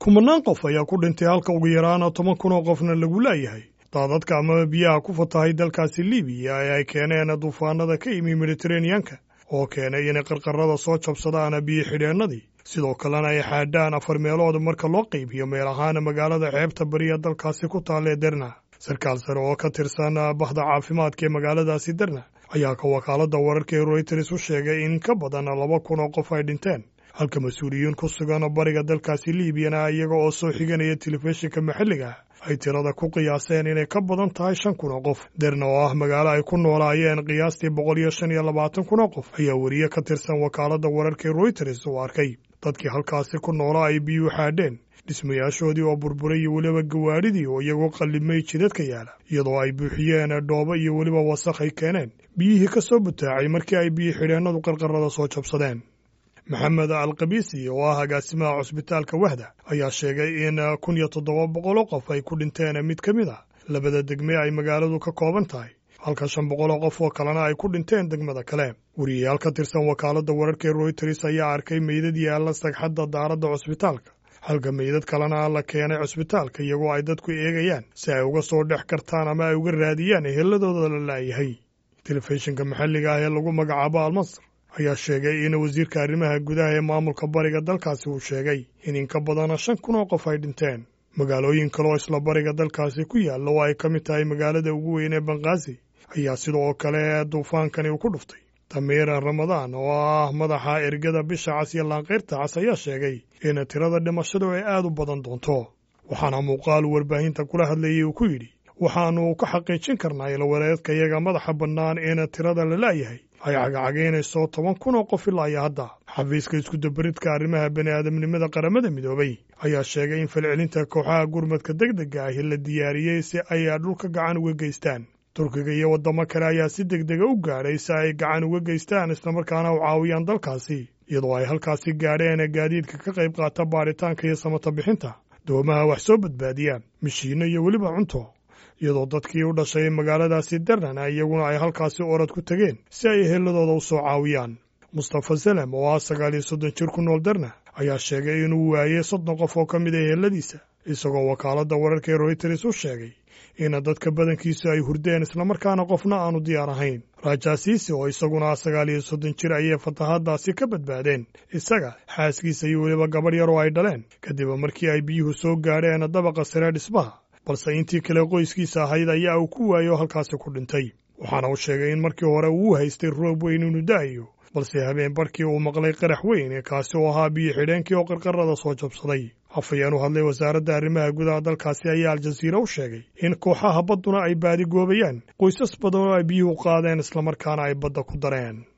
kumanaan qof ayaa ku dhintay halka ugu yaraana toban kun oo qofna lagu laayahay daadadka amaba biyaha ku fatahay dalkaasi libiya ee ay keeneen duufaanada ka yimi mediteraneanka oo keenay inay qarqarada soo jabsadaan biyo xidheennadii sidoo kalena ay xaadhaan afar meelood marka loo qaybiyo meel ahaan magaalada xeebta bariya dalkaasi ku taalee derna sarkaal sare oo ka tirsan bahda caafimaadka ee magaaladaasi derna ayaa ka wakaaladda wararka ee royters u sheegay in ka badan laba kun oo qof ay dhinteen halka mas-uuliyiin ku sugan bariga dalkaasi liibiyana iyaga oo soo xiganaya telefishinka maxalliga ay tirada ku qiyaaseen inay ka badan tahay shan kun oo qof derna oo ah magaalo ay ku noolaayeen qiyaastii boqol iyo shan iyo labaatan kun oo qof ayaa weriye ka tirsan wakaaladda wararka ee royters uu arkay dadkii halkaasi ku noolaa ay biyuu xaadheen dhismayaashoodii oo burburay iyo weliba gawaadhidii oo iyagoo qallimay jidadka yaala iyadoo ay buuxiyeen dhoobo iyo weliba wasakh ay keeneen biyihii ka soo butaacay markii ay biyo xidheennadu qarqarada soo jabsadeen maxamed alkabiisi oo ah agaasimaha cusbitaalka wahda ayaa sheegay in kun iyo toddoba boqol oo qof ay ku dhinteen mid ka mid a labada degme ay magaaladu ka kooban tahay halka shan boqol oo qof oo kalena ay ku dhinteen degmada kale weriyayaal ka tirsan wakaaladda wararka ee royters ayaa arkay meydad yaalla sagxadda daaradda cusbitaalka halka meydad kalena la keenay cusbitaalka iyagoo ay dadku eegayaan si ay uga soo dhex kartaan ama ay uga raadiyaan eheladooda la laayahay telefishinka maxalliga ah ee lagu magacaabo almasr ayaa sheegay in wasiirka arrimaha gudaha ee maamulka bariga dalkaasi uu sheegay in in ka badana shan kun oo qof ay dhinteen magaalooyin kale oo isla bariga dalkaasi ku yaalla oo ay ka mid tahay magaalada ugu weyn ee banqaazi ayaa sidoo kale duufaankani uu ku dhuftay tamiira ramadaan oo ah madaxa ergada bisha cas iyo laanqayrta cas ayaa sheegay in tirada dhimashadu ay aad u badan doonto waxaana muuqaal warbaahinta kula hadlayay uu ku yidhi waxaannu ka xaqiijin karnaa ilwareedka iyaga madaxa bannaan in tirada la laayahay ay cagacagaynayso toban kun oo qof ilaa iyo hadda xafiiska iskudabaridka arrimaha bani aadamnimada qaramada midoobay ayaa sheegay in falcelinta kooxaha gurmadka deg dega ahi la diyaariyey si ay dhulka gacan uga geystaan turkiga iyo waddamo kale ayaa si deg dega u gaadhay si ay gacan uga geystaan islamarkaana u caawiyaan dalkaasi iyadoo ay halkaasi gaadheen gaadiidka ka qayb qaata baadhitaanka iyo samata bixinta doomaha wax soo badbaadiya mishiinno iyo weliba cunto iyadoo dadkii u dhashay magaaladaasi darnana iyaguna ay halkaasi orad ku tegeen si ay eheladooda u soo caawiyaan mustafa salem oo ah sagaal iyo soddon jir ku nool darna ayaa sheegay inuu waayey soddon qof oo ka mid a eheladiisa isagoo wakaaladda wararka ee royters u sheegay in dadka badankiisu ay hurdeen islamarkaana qofna aanu diyaar ahayn rajaasiisi oo isaguna ah sagaal iyo soddon jir ayay fatahaaddaasi ka badbaadeen isaga xaaskiisa iyo weliba gabadh yar oo ay dhaleen kadib markii ay biyuhu soo gaadheen dabaqa sare dhismaha balse intii kale qoyskiisa ahayd ayaa uu ku waayo halkaasi ku dhintay waxaana uu sheegay in markii hore uu haystay roob weyn inuu da'ayo balse habeen barkii uu maqlay qarax weyn kaasi oo ahaa biyo xidheenkii oo qarqarada soo jabsaday afhayeen u hadlay wasaaradda arrimaha gudaha dalkaasi ayaa aljaziira u sheegay in kooxaha badduna ay baadigoobayaan qoysas badan oo ay biyuhu qaadeen islamarkaana ay badda ku dareen